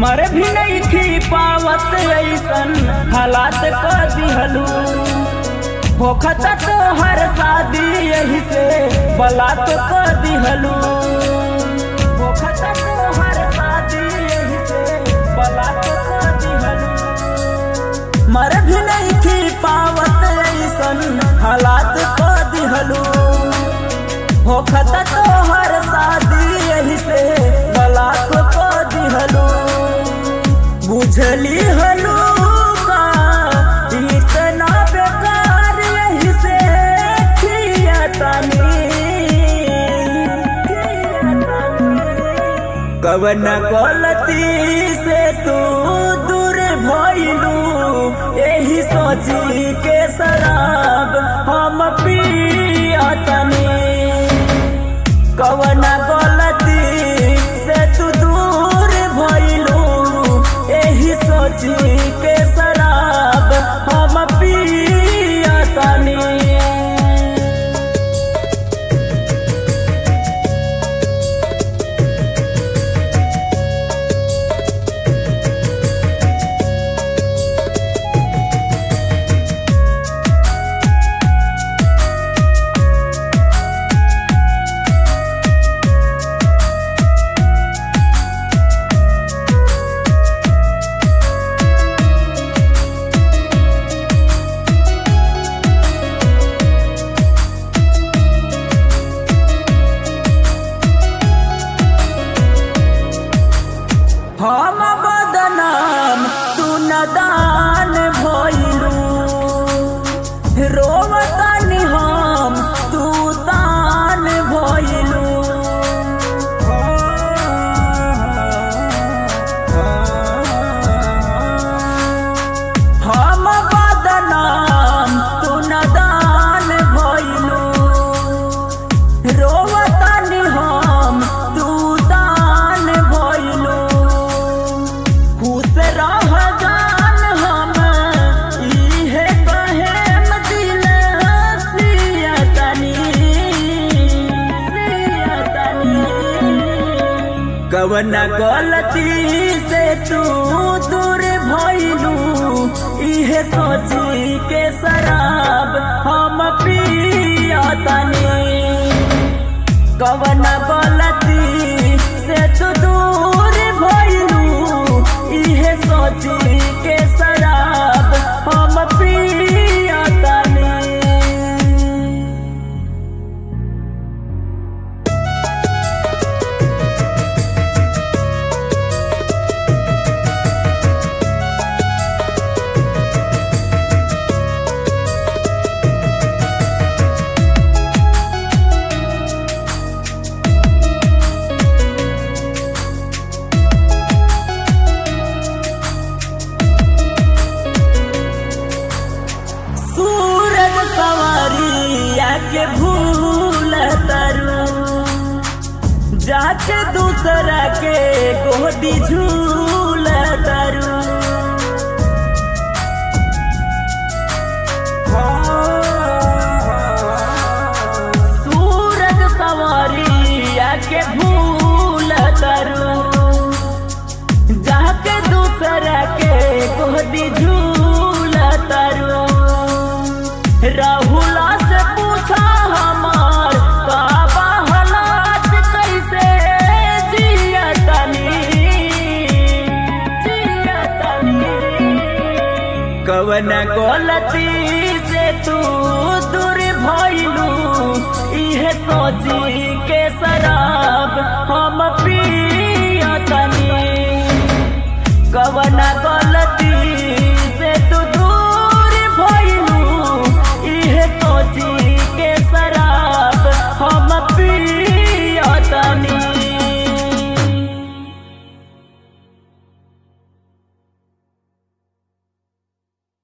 मर भी नहीं थी पावत ऐसन हालात क दिहलू होखत तो हर शादी यही से बलात क दिहलू होखत तो हर शादी यही से बलात क दिहलू मर भी नहीं थी पावत ऐसन हालात क दिहलू होखत तो हर शादी यही से बलात क दिहलू बुझली हलू का इतना बेकार यही से खियतनी कवन गलती से तू दूर भइलू यही सोची के शराब हम पियतनी कवन गलती से तू दूर भइलू एही सोची के शराब हम पियतनी हम बदनाम तू नदान भइलू रोवतानी हम तू तान भइलू हम बदनाम तू नदान भइलू रोवतानी हम तू दान भइलू खुश रह जान हम इहे कहेम दिल सियतनी सियतनी कवन गलती से तू दूर भइलू इहे सोची के शराब हम पियतनी कवन गलती से तू दूर भइलू इहे सोची के शराब हम पियतनी सूरज सवारिया के भूल तरु जाके दूसरा के गोदी झूल तरु सूरज सवारिया के भूल तरु जाके दूसरा के गोदी झूल तरु राहुला से पूछा हमार का हालात कैसे जियतनी जियतनी कवन गलती से तू दूर भइलू इहे सोची के शराब हम पियतनी कवन गलती